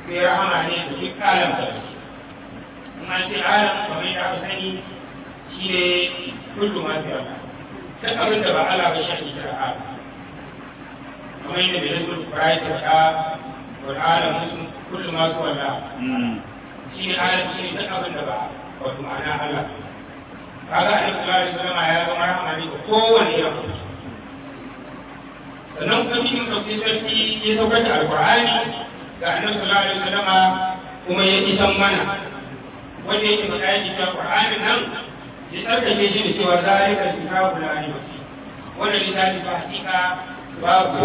sai rahama ne da duk alam da in an ce alam kamar yadda aka sani shi ne kullu ma fi Allah duk abin da ba Allah ba shi kira alam kamar yadda bai zai kurai ta ka wal alam kullu ma fi Allah shi ne alam shi ne duk abin da ba wato ma'ana Allah kaga annabi sallallahu alaihi wasallam ya zama rahama ne ga kowane irin sannan kuma cikin ɗauki sarki ya saukar da alƙur'ani ga annabi sallallahu alaihi wasallama kuma ya isan mana wanda yake faɗa yake cewa qur'anin nan ya tsarkake shi da cewa zalika kitabu la raiba fi wannan littafi ba hakika babu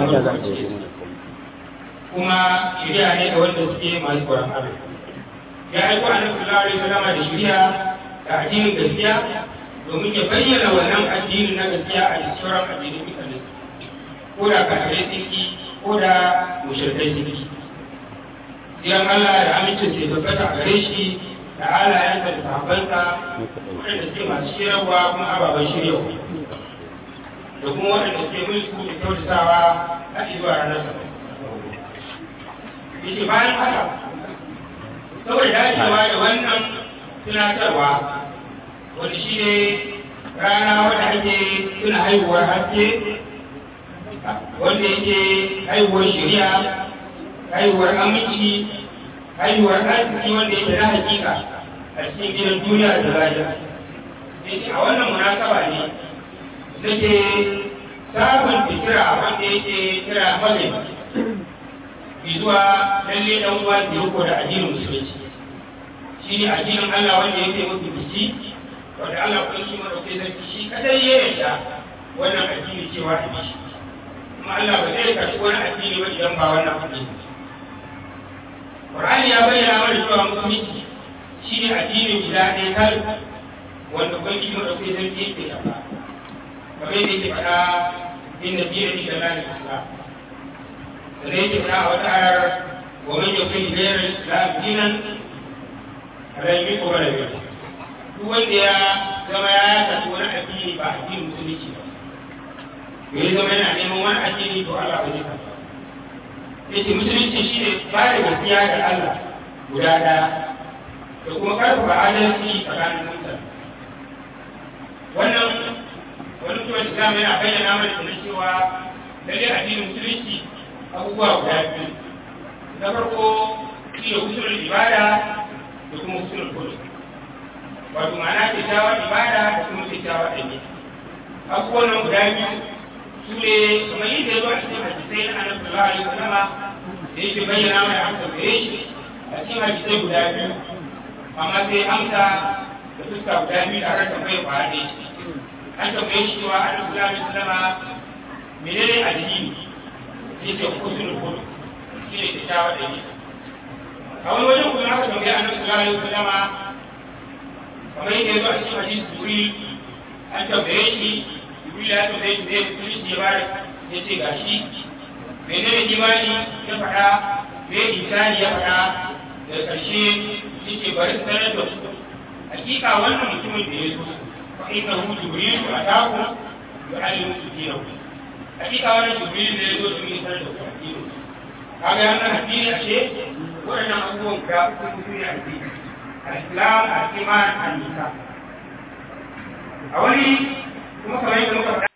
kuma shari'a ne ga wanda suke masu tsoron Allah ya aiko annabi sallallahu alaihi wasallama da shari'a da addinin gaskiya domin ya bayyana wannan addinin na gaskiya a cikin sauran addinin mutane ko da kafirai sun ko da mushrikai sun ki Siyan Allah da amincin sai tabbata a gare shi da halayensa da sahabbansa waɗanda suke masu shirarwa kuma ababen shiryawa da kuma waɗanda suke mulku da kyautatawa a zuwa ranar sa. Yake bayan haka, saboda dacewa da wannan tunatarwa wanda shi ne rana wadda ake tuna haihuwar haske wanda yake haihuwar shari'a haihuwar aminci haihuwar arziki wanda yake na hakika a cikin gidan duniya da lahira yake a wannan munasaba ne nake sabon fikira wanda yake kira malai bi zuwa lalle dan uwa da yako da addinin musulunci shi ne addinin Allah wanda yake mutu biki wanda Allah kun shi madaukai sarki shi kadai ya yarda wannan addini cewa a shi kuma Allah ba zai karɓi wani addini ba idan ba wannan addini Qur'ani ya bayyana mana cewa musulunci shi ne addini guda ɗaya tal wanda kun shi madaukai sarki yake yafa kamar yadda yake faɗa inda dinin ila lalil islam sannan yake faɗa a wata ayar wa man yakun ghayra al-islam dinan rai ko bara biyar duk wanda ya zama ya tafi wani addini ba addinin musulunci ba me ya zama yana neman wani addini to Allah ba zai karɓa yace musulunci shine ba da gaskiya da Allah guda ɗaya da kuma karfafa adalci tsakanin mutane wannan wani kuma islam yana bayyana mana da cewa lalle addinin musulunci abubuwa guda biyu na farko shi ne usulul ibada da kuma usulul khuluq wato ma'ana kyakkyawar ibada da kuma kyakkyawar ɗabi'a abubuwan nan guda biyu su ne kamar yadda ya zo a cikin hadisai na annabi sallallahu alaihi wasallam da yake bayyana mana amsa gare shi a cikin hadisai guda biyu amma sai amsa da fuska guda biyu da aka tambaye kwa ɗaya an tambaye shi cewa annabi sallallahu alaihi wasallam menene addini sai ce usulul khuluq shi ne kyakkyawar ɗabi'a a wani wajen kuma aka tambaye annabi sallallahu alaihi wasallam kamar yadda ya zo a cikin hadisi jibril an tambaye shi jibril ya tambaye shi zai musulunci ya bada ya ce gashi menene imani ya faɗa me isani ya faɗa da ƙarshe ya ce bari su sanar da su hakika wannan mutumin da ya zo fa inna hu jibril wa ataku yu'allimu dinahu hakika wannan jibril da ya zo su yi sanar da ku addini kaga yana addini ashe waɗannan abubuwan ga uku su ne addini al-islam al-iman al-nisa a wani kuma kamar yadda muka faɗa